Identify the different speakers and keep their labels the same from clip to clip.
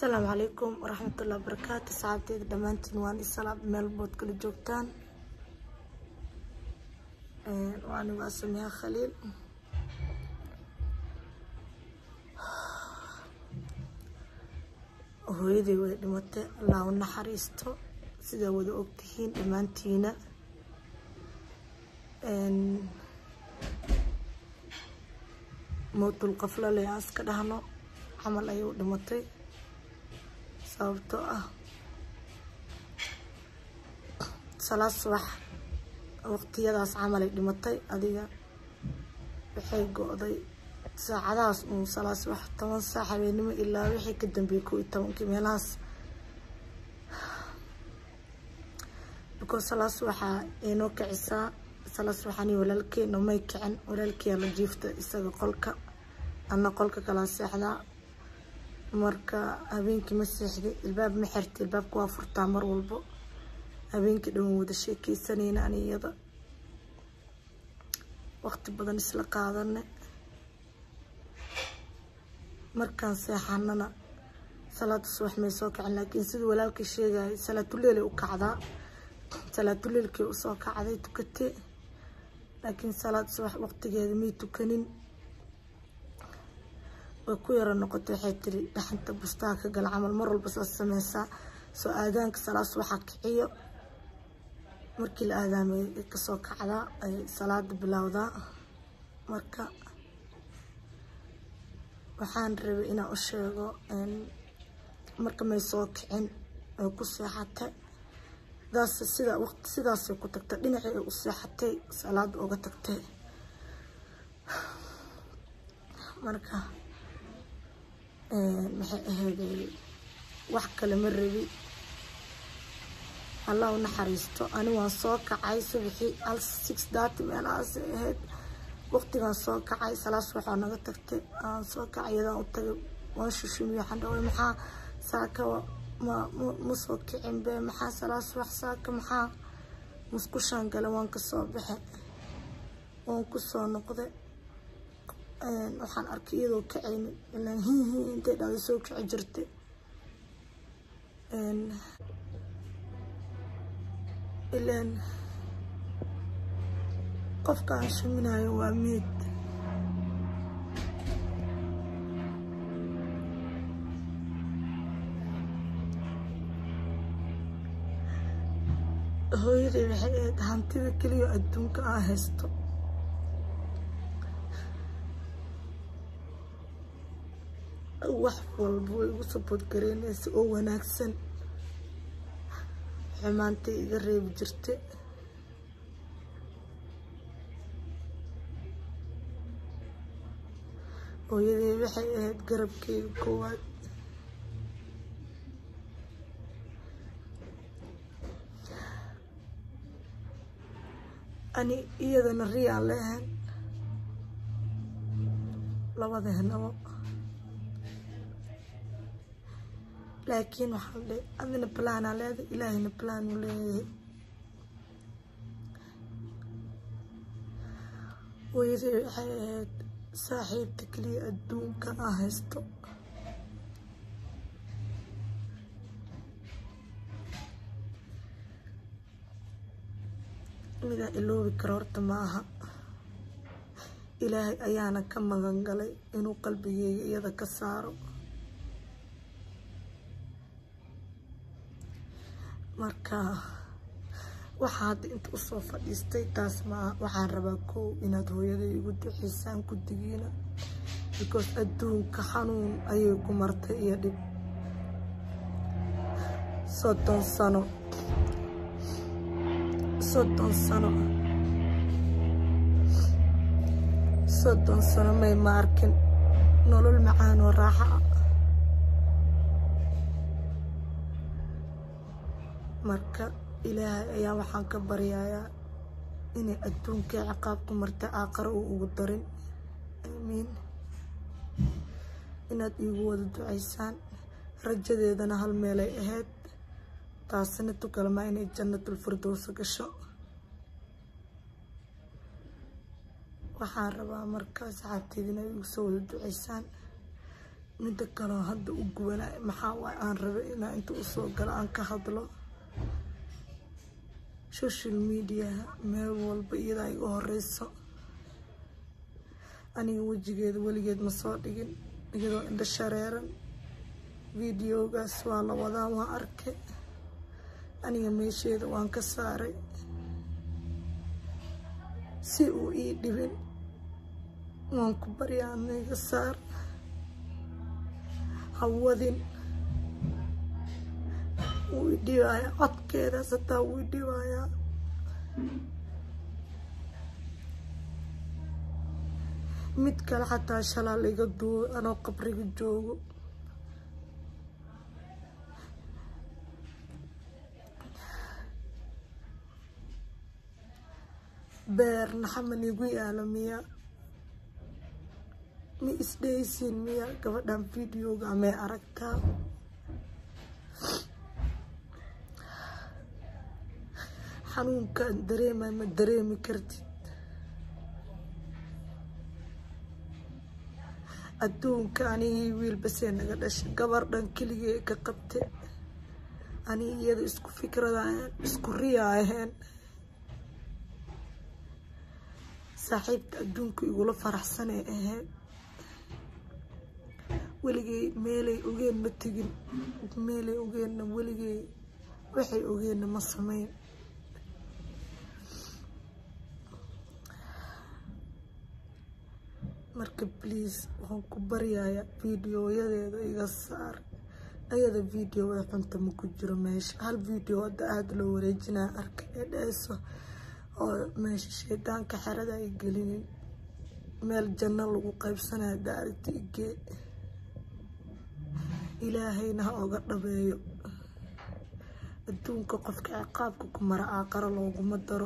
Speaker 1: asalaamu calaykum waraxmatullahi wabarakaatu saxaabteyda dhammaantiin waan isalaam meel bood kala joogtaan waani waa samiha khaliil hooyadii way dhimatay allah u naxariisto sidaa wada ogtihiin dhammaantiina mowtul qaflale aan iska dhahno camal ayay u dhimatay sababtoo ah salaad subax waqtiyadaas camalay dhimatay adiga waxay go-day saacadahaas uun salaad subax toban saac habeenimo ilaa wixii ka dambeeyay kow iyo tobankii meelahaas because salaad subaxaa inoo kicisaa salaad subaxani walaalkeena may kicin walaalkeyaa la jiifta isaga qolka ana qolka kala seexdaa marka habeenkii ma seexday ilbaab ma xirtay ilbaabka waa furtaa mar walbo habeenkii dhan wada sheekeysanayna ani iyada waqti badan isla qaadane markaan seexanana salaada subax may soo kacin laakiin siduu walaalkii sheegayay salaatuleelay u kacdaa salaatuleelkii usoo kacday tukatee laakiin salaad subax waqtigeeda may tukanin way ku yaro noqotay waxay tiri dhaxanta bustaha ka gala camal mar walba saas sameysaa soo aadaanka salaad subaxa kiciyo markii la aadaamay kasoo kacdaa ay salaada bilowdaa marka waxaan rabay inaan u sheego marka may soo kicin ay ku seexatay daas sida waqti sidaasay ku tagtay dhinacii ay u seexatay salaada uga tagtay marka maxay ahayday wax kale ma rabi allah u naxariisto ani waan soo kacay subaxii hal six thirty meelahaasay ahayd waqtigaan soo kacay salaas waxaa naga tagtay aan soo kacay iyadaan u tagay waan shushumiy waxaan dhaway maxaa saaka ma ma soo kicin be maxaa salaas wax saaka maxaa musqushaan gale waan kasoo baxe waan kusoo noqday waxaan arkay iyadoo kacaynin ilaan hihi intay dhahda soo kici jirtay ilaan qofka aan shaminayo waa meed hooyaday waxay ahayd hantida keliya adduunka aan haysto wax walba way igu sabood gareynaysa oo wanaagsan xumaantay iga reebi jirta hooyadey waxay ahayd garabkeyga koowaad ani iyadana riyaan leehan labadehnabo laakiin waxaan dhe adina balaanaa leeday ilaahayna balaanuu leeyahay hooyaday waxay ahayd saaxiibta keliya adduunka aan haysto midaan iloobi karo horta ma aha ilaahay ayaana ka magan galay inuu qalbigeyga iyada ka saaro marka waxaa hadda inta usoo fadhiistay taas maaha waxaan rabaa kow inaad hooyaday igu duceysaan guddigiina because adduunka xanuun ayay ku martay iyo dhib soddon sano soddon sano soddon sano may ma arkin nolol macaan oo raaxa ah marka ilaahay ayaa waxaan ka baryayaa inay adduunkii ciqaab ku martay aaqaro uu ugu darin aamiin inaad iigu wada ducaysaan rajadeedana hal meelay ahayd taasina tukalmaa inay jannatul firdowsa gasho waxaan rabaa markaa saxaabteed inay igu soo wada ducaysaan midda kaleo hadda u gubanay maxaa waay aan rabay inaa inta usoo galo aan ka hadlo social mediaha meel walba iyadaa iga horeyso aniga wejigeeda weligeed ma soo dhigin iyadoo indho shareeran videogaas waa la wadaa waa arkay aniga meesheeda waan ka saaray si uu ii dhibin waan ku baryaa aniga saar hawadin wuu idhibayaa codkeedaas hataa wuu idhibayaa mid kale xataa shalaa laiga duubo anoo qabriga joogo beer naxaman igu yaalo miya ma isdhaysiin miya gabadhan videoga amay aragtaa xanuunkaan dareemay ma dareemi kartid adduunka anigii wiil basee naga dhashay gabar dhan keligee ka qabte anigi iyada isku fikrada aheen isku riya aheen saaxiibta adduunka igula faraxsanay ahayd weligay meelay ogeen ma tegin meelay ogeenna weligay waxay ogeenna ma sameyn marka bliis waxaan ku baryayaa videoyadeeda iga saar ayada videoda xunta ma ku jiro meesha hal video hadda aada loo wareejinaya arka ee dheeso oo meesha shaydaanka xerada ay gelinin meel janno lagu qaybsanayo daarigta igee ilaahayna ha oga dhabeeyo adduunka qofka ciqaabka ku mara aaqaro looguma daro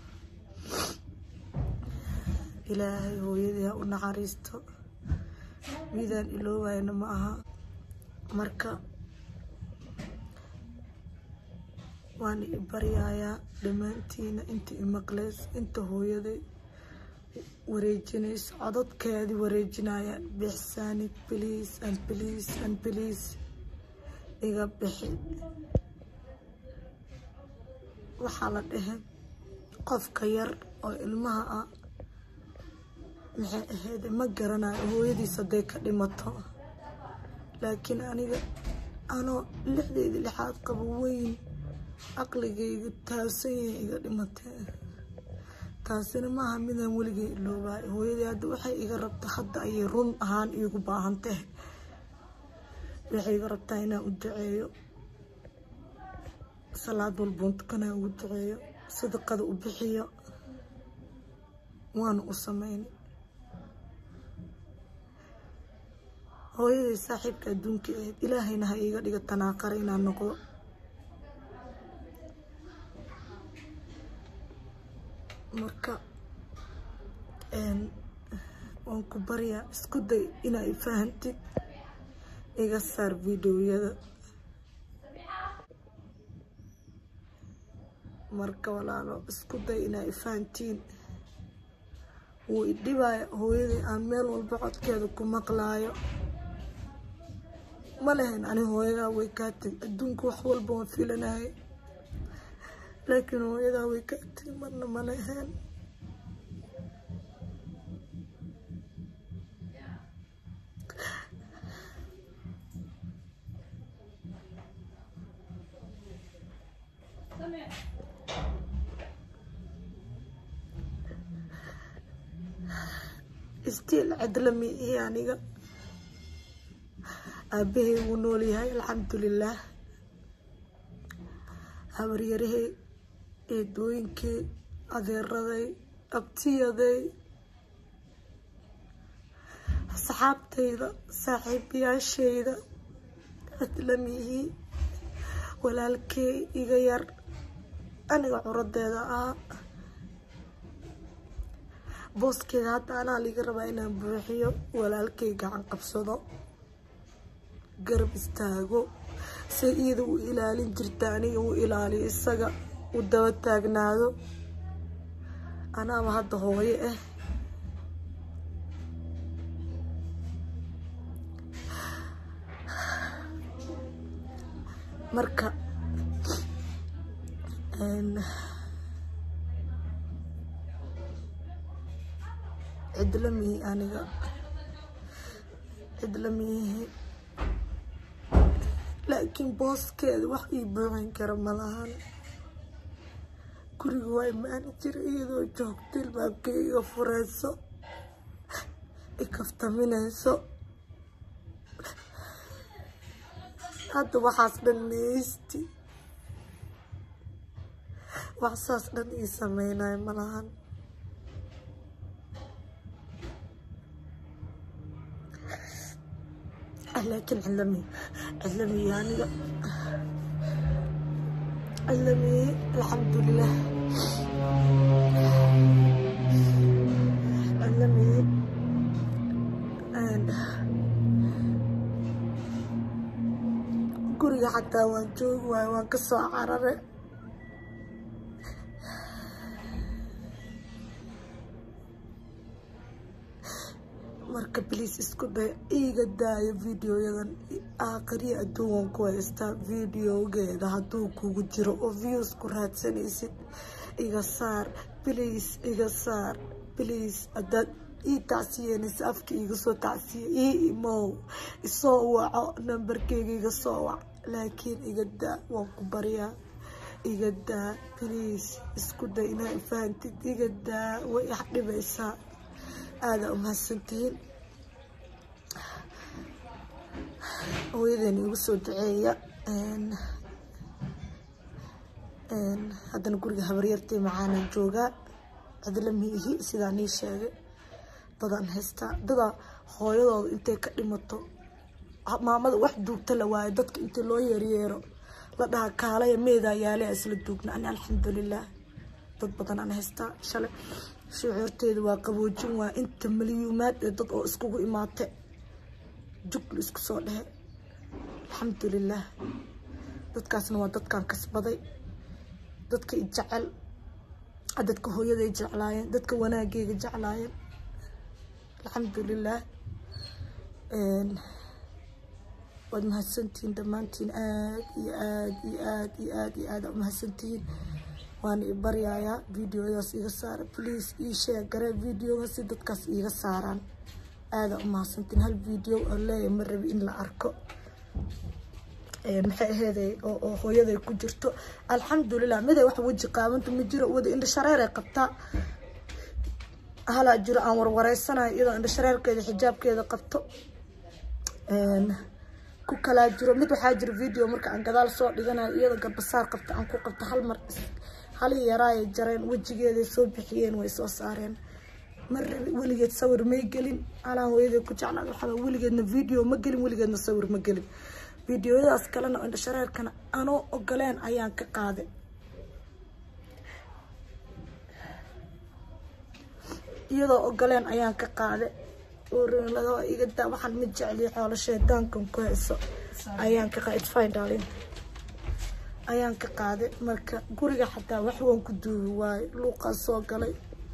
Speaker 1: ilaahay hooyadii ha u naxariisto midaan iloowayna ma aha marka waan i baryayaa dhammaantiina inta imaqleys inta hooyaday wareejinayso codadkeedii wareejinayaan bixsaanid bliis and bliis and bliis iga bixi waxaa la dhehe qofka yar oo ilmaha ah maxay ahayd ma garanayo hooyadiis hadday ka dhimato laakiin aniga anoo lixdeydii lixaad qabo weyn caqligayga taabsan yahay iga dhimatee taasina maaha midaan weligay iloobaay hooyadii hadda waxay iga rabta hadda ayay run ahaan iigu baahantee waxay iga rabtaa inaan u duceeyo salaad walboon tukanaa ugu duceeyo sadaqada u bixiyo waana u sameynay hooyaday saaxiibka adduunka ahayd ilaahayna ha iiga dhiga tanaaqara inaan noqdo marka waan ku baryaa isku day inaa ifahantid iga saar videoyada marka walaalo isku day inaa ifahantiin wuu idhibaya hooyadii aan meel walba codkeeda ku maqlaayo ma lahayn ani hooyadaa way kaa teg adduunka wax walba waan filanayay laakiin hooyadaa way kaa teg marna ma lahayn istiil cadlami iyo aniga aabahay wuu nool yahay alxamdulilaah habaryarahay eedooyinkay adeeraday abtiyaday asxaabtayda saaxiibayaashayda cadlamihii walaalkey iga yar aniga curadeeda ah booskeeda hadda anaa liga rabaa inaan buuxiyo walaalkay gacan qabsado garab istaago say iyada u ilaalin jirta aniga u ilaaliyo isaga u daba taagnaado anaaba hadda hooyo ah marka cidla mihi aniga cidla mihi laakiin booskeeda wax ii buuxin kara malahan guriga waa imaani jira iyadoo joogta ilbaabkeyga fureyso ikaftaminayso hadda waxaas dhan meysti wax saas dhan ii sameynayo malahan laakiin cidlami cidlami aniga cidlami alxamdulilah cidlami guriga xataa waan joogi waayo waan ka soo carare marka bliis isku day iiga daayo videoyadan aakhiriya adduunwan ku haystaa videogeeda hadduu kugu jiro oo views ku raadsanaysid iga saar bliis iga saar bliis haddaad ii tacsiyenaysa afka iga soo tacsiye ii imow isoo waco nambarkeyga iga soo wac laakiin iga daa waan ku baryaa iga daa bliis isku day inaa fahantid iga daa way ix dhibaysaa aadaa umahadsantihiin hooyadeena igu soo duceeya haddana guriga habaryartay macaanaan joogaa cidla miihi sidaan ii sheegay dadaan haystaa dadaa hooyadooda intay ka dhimato maamada wax duugta la waayo dadka intii loo yeeryeero la dhaha kaalaya meedaa yaalea isla duugna ani alxamdulilah dad badan aan haystaa shalay shucuurteeda waa qaboojin waa inta malyuumaad ee dad oo iskugu imaate jugla isku soo dhehe alxamdulilah dadkaasna waa dadkaan kasbaday dadka i jecel dadka hooyaday jeclaayeen dadka wanaageyga jeclaayeen alxamdulilah waad mahadsantihiin dhammaantiin aad iyo aad iyo aad iyo aad iyo aada umahadsantihiin waana i baryayaa videodaas iga saara please ii sheeg garee videoga si dadkaas iiga saaraan aada umahadsantiin hal video oo leeya ma rabi in la arko maxay aheeday oo hooyaday ku jirto alxamdulilah miday wax weji qaabanta ma jiro wada indha shareeray qabtaa halaa jiro aan warwareysanayo iyadoo indha shareerkeeda xijaabkeeda qabto ku kalaa jiro mid waxaa jiro video marka aan gadaal soo dhiganayo iyadoo garbasaar qabta aan ku qabto hal mar hali yaraayay jareen wejigeeday soo bixiyeen way soo saareen mar weligeed sawir may gelin alaa hooyaday ku jeclaad waxaa weligeedna video ma gelin weligeedna sawir ma gelin videoyadaas kalena indha shareerkana anoo ogoleen ayaan ka qaaday iyadoo ogoleen ayaan ka qaaday oorlado iga daa waxaan ma jecliya xoolo shaydaankan ku hayso ayaan ka qaaday fine darling ayaan ka qaaday marka guriga xataa wax waan ku duubi waayo luuqaa soo galay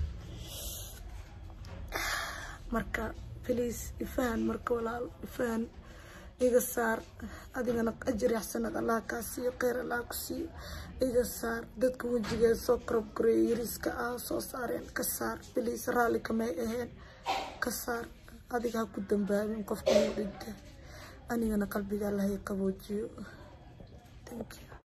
Speaker 1: marka please ifahan marka walaal ifahan iga saar adigana ajir yaxsanad allah kaa siiyo kheyr allah ku siiyo iga saar dadka wejigeeda soo korobkoreeya yariiska ah soo saareen ka saar please raalli kamay aheen ka saar adiga ha ku dambaabin qofka uu dhintay anigana qalbiga allahay qaboojiyo thank you